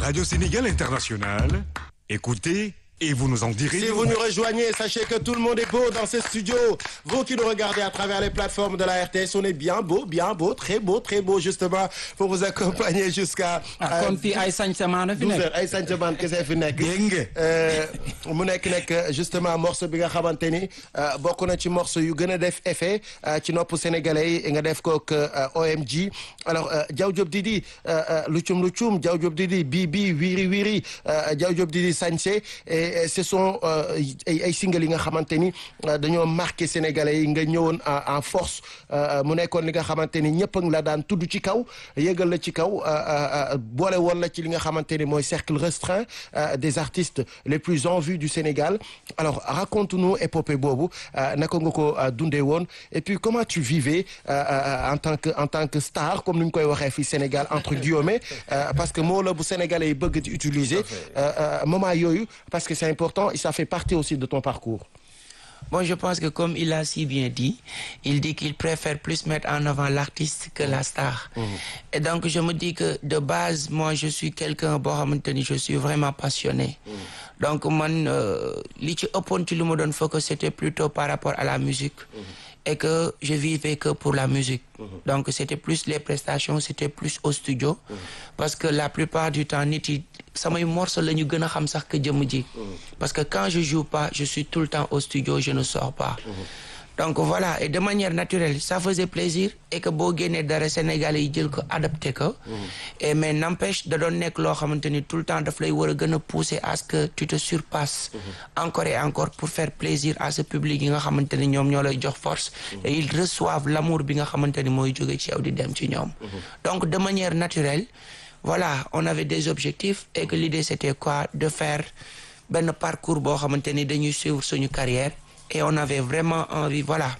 Radio Sénégal International, écoutez et vous nous en direz. Si vous nous rejoignez, sachez que tout le monde est beau dans ce studio. Vous qui nous regardez à travers les plateformes de la RTS, on est bien beau, bien beau, très beau, très beau, justement, pour vous accompagner jusqu'à. ah kon fii ay sañ-samaan fi 12 nekk. heures ay sàncamaan kese fi nekk. Dégg nga. Euh, mu nekk nekk justement morceau bi nga xamante ni euh, bokk na ci morceau yu gën a def effet euh, ci nopp sénégalais yi nga def ko ak euh, OMG alors euh, Diaw Diop Didi euh, euh, Luchum Luchum Diaw Diop Didi Bibi Wiri Wiri euh, Diaw Diop Didi Sañse et et ce sont euh, ay ay single yi nga xamante ni euh, dañoo marqué sénégalais yi nga ñëwoon en en force euh, mu nekkoon li nga xamante ni ñëpp a ngi la daan tudd ci kaw yëgal la ci kaw euh, euh, boole woon la ci li nga xamante ni mooy cercle restreint euh, des artistes les plus en vue du Sénégal alors raconte-nous épopée boobu euh, naka nga ko euh, dundee woon et puis comment tu vivais euh, euh, en tant que en tant que star comme ni ñu koy waxee fii Sénégal entre guillemets euh, parce que moo la bu sénégalais yi bëgg di utiliser euh, euh, moment yooyu parce que c'est important et ça fait partie aussi de ton parcours. Bon, je pense que comme il a si bien dit, il dit qu'il préfère plus mettre en avant l'artiste que la star. Et donc, je me dis que de base, moi, je suis quelqu'un, boo xamante ni je suis vraiment passionné. Donc, man, euh, li ci ëppoon ci lu ma doon focus, c'était plutôt par rapport à la musique. Et que je vivais que pour la musique. Donc, c'était plus les prestations, c'était plus au studio. Parce que la plupart du temps, nit yi samay morceaux la ñu gën a xam sax que jëmm ji. Parce que quand je joue pas, je suis tout le temps au studio, je ne sors pas. donc voilà et de manière naturelle ça faisait plaisir et que boo génnee dara Sénégalais yi jël ko adapté ko. et mais n'empêche da doon nekk loo xamante ni tout le temps daf lay war a gën a pousser à ce que tu te surpasses. encore et encore pour faire plaisir à ce public yi nga xamante ni ñoom ñoo lay jox force. et ils reçoivent l'amour bi nga xamante ni mooy jóge ci yow di dem ci ñoom. donc de manière naturelle voilà on avait des objectifs et que l'idée c'était quoi de faire benn parcours boo xamante ni dañuy suivre suñu carrière. et on avait vraiment envie voilà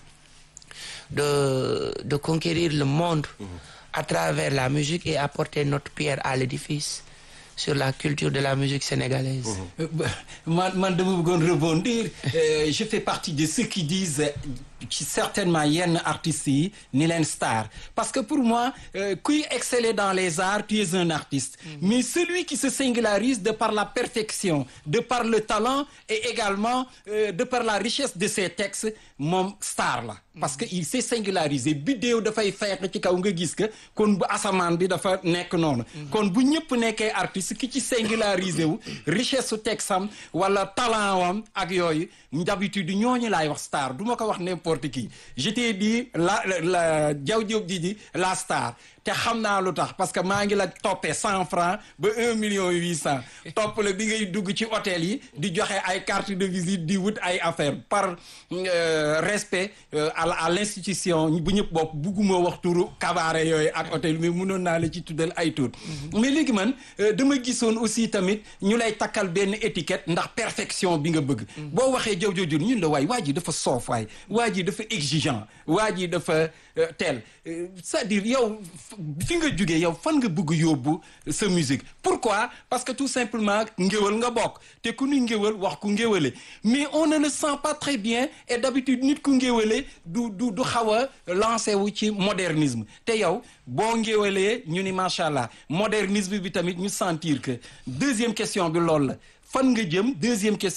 de de conquérir le monde à travers la musique et apporter notre pierre à l'édifice sur la culture de la musique sénégalaise. Euh, bah, man man dama bëggoon rebondir Euh, je fais partie de ceux qui disent euh, ci certainement yenn artistes yi ni leen star parce que pour moi euh, kuy exceller dans les arts tu es un artiste mais celui qui se singularise de par la perfection de par le talent et également euh, de par la richesse de ses textes moom star la parce que il s'est singularisé biddéew dafay feex ci kaw nga gis que kon bu asamaan bi dafa nekk noonu kon bu ñëpp nekkee artiste ki ci singularisé wu richesse su texam wala talent wam ak yooyu d'habitude ñooñu laay wax star du ma ko wax n'importe qui je t'ai dit la la Diaw Diop di di la star te xam naa lu tax parce que maa ngi la toppee cent francs ba un million huit cent topp la bi ngay dugg ci hôtel yi di joxe ay carte de visite di wut ay affaire par euh, respect euh, à la- à l'institution bu ñëpp bopp bugguma wax turu cabaret yooyu ak hôtel mais mënoon naa la ci tuddal ay tur mais léegi man euh, dama gisoon aussi tamit ñu lay takkal benn étiquette ndax perfection bi nga bëgg boo waxee jaw jooju ñun la waay waa ji dafa soof waay waa ji dafa exigeant waa ji dafa euh, tel Euh, c'est-à-dire yow f- fi nga jugee yow fan nga bëgg yóbbu sa musique pourquoi parce que tout simplement ngéwal nga bokk te ku ni ngéwal wax ku ngéwale mais on ne le sent pas très bien et d'habitude nit ku ngéwale du du du xaw a lancé wu ci modernisme te yow boo ngéwalee ñu ni macha allah modernisme bi tamit ñu sentir que deuxième question bi loolu la fan nga jëm deuxième question